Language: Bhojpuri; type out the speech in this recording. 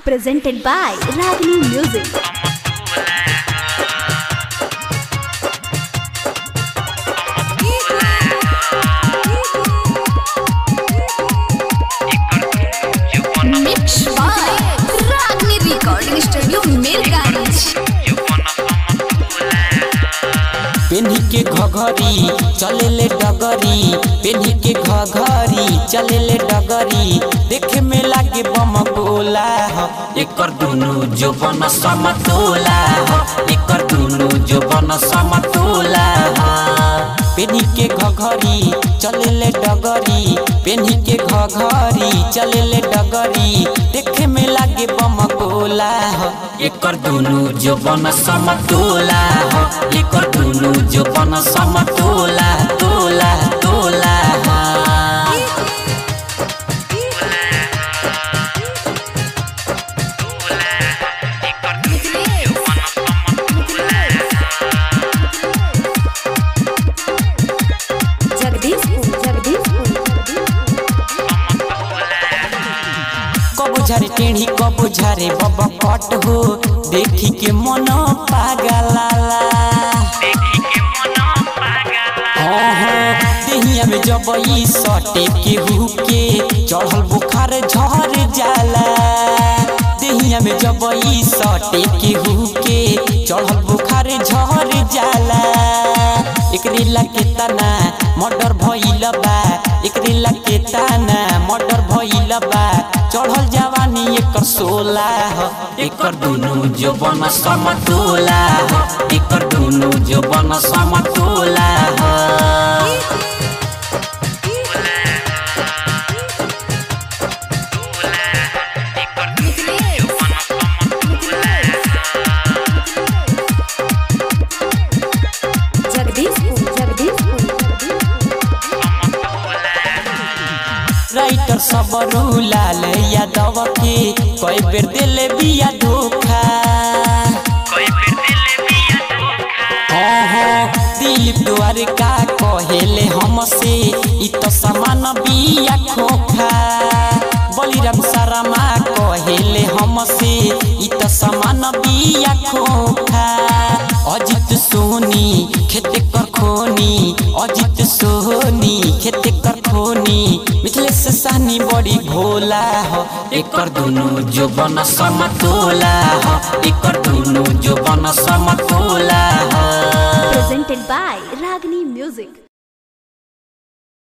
presented by Ragini Music. Mixed by Ragini Recording Studio, Mirganj. पेन्ही के घघरी चलेले डगरी पेन्ही के घघरी चलेले डगरी देखे में लागे बम गोला ह एकर दुनु जो बन समतोला ह एकर दुनु जो बन समतोला ह पेन्ही के घघरी चलेले डगरी पेन्ही के घघरी चलेले डगरी देखे में लागे बम गोला ह एकर दुनु जो बन समतोला ह एकर दुनु जो बन समतोला तोला तोला ह Jagdishpur, Jagdishpur, कबो झारे टेढ़ी कबो झारे बब कट हो देखी के मन पागलाला हाँ हाँ देहिया में जब ई सटे के हुके चढ़ल बुखार झर जाला देहिया में जब ई सटे के हुके चढ़ल बुखार झर जाला एकरे लगे तना मर्डर भइल बा एकरे लगे तना मर्डर भइल बा चढ़ल जवानी एकर सोला ह एकर दुनु जो बन समतोला ह एकर दुनु जो बन समतोला ह Jagdishpur, Jagdishpur, राइटर सब लाल यादव के कई बेर दिले बिया धोखा हाँ हाँ दिलीप द्वारका कहेले हमसे इ तो समान बिया खोखा बलिराम शर्मा कहेले हमसे इ तो समान बिया खोखा अजित सोनी खेते कर खोनी अजित सोनी खेते कर खोनी मिथिलेश सानी बड़ी भोला हो एकर दुनु जो बन समतोला हो एकर दुनु जो बन समतोला हो presented by Ragini Music.